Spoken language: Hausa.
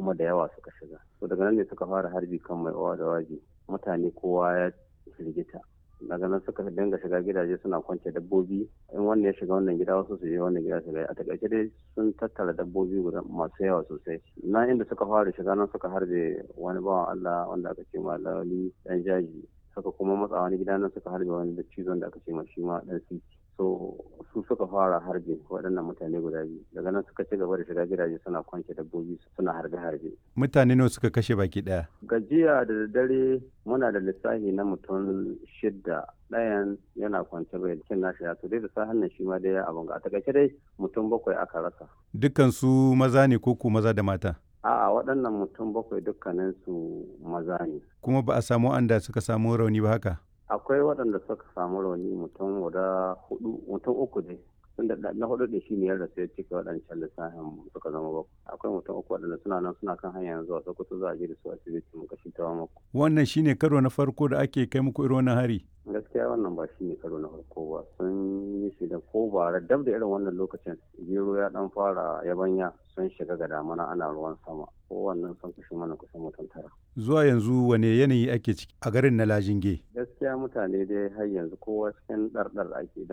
kuma da yawa suka shiga to daga nan ne suka fara harbi kan mai uwa da waje mutane kowa ya firgita daga nan suka dinga shiga gidaje suna kwance dabbobi in wannan ya shiga wannan gida wasu su je wannan gida shiga a takaice dai sun tattara dabbobi guda masu yawa sosai na inda suka fara shiga nan suka harbe wani bawan Allah wanda aka ce ma lawali dan jaji suka kuma matsa wani gida nan suka harbe wani da cizon da aka ce ma shi ma dan siti so su suka fara harbe waɗannan mutane guda biyu daga nan suka ci gaba da shiga gidaje suna kwance dabbobi suna harbe harbe mutane nawa suka kashe baki daya gajiya da daddare muna da lissafi na mutum shidda ɗayan yana kwance bai cin nashi ya to dai da sahan nan shi ma dai abin ga a takaice dai mutum bakwai aka rasa dukkan su maza ne ko ku maza da mata a'a waɗannan mutum bakwai dukkanin su maza ne kuma ba a samu anda suka samu rauni ba haka akwai waɗanda suka samu rauni mutum guda hudu mutum uku ne tunda na hudu da shi ne ya rasu ya cika waɗancan lissafin suka zama ba akwai mutum uku waɗanda suna nan suna kan hanyar zuwa sokoto za a je da su asibiti mu kashi ta mako wannan shine karo na farko da ake kai muku irin wannan hari gaskiya wannan ba shi ne karo na farko ba sun yi shi da ko bara dab da irin wannan lokacin gero ya dan fara yabanya sun shiga ga damana ana ruwan sama ko wannan sun kashe mana kusan mutum tara zuwa yanzu wane yanayi ake ciki a garin na lajinge gaskiya mutane dai har yanzu kowa cikin ɗarɗar ake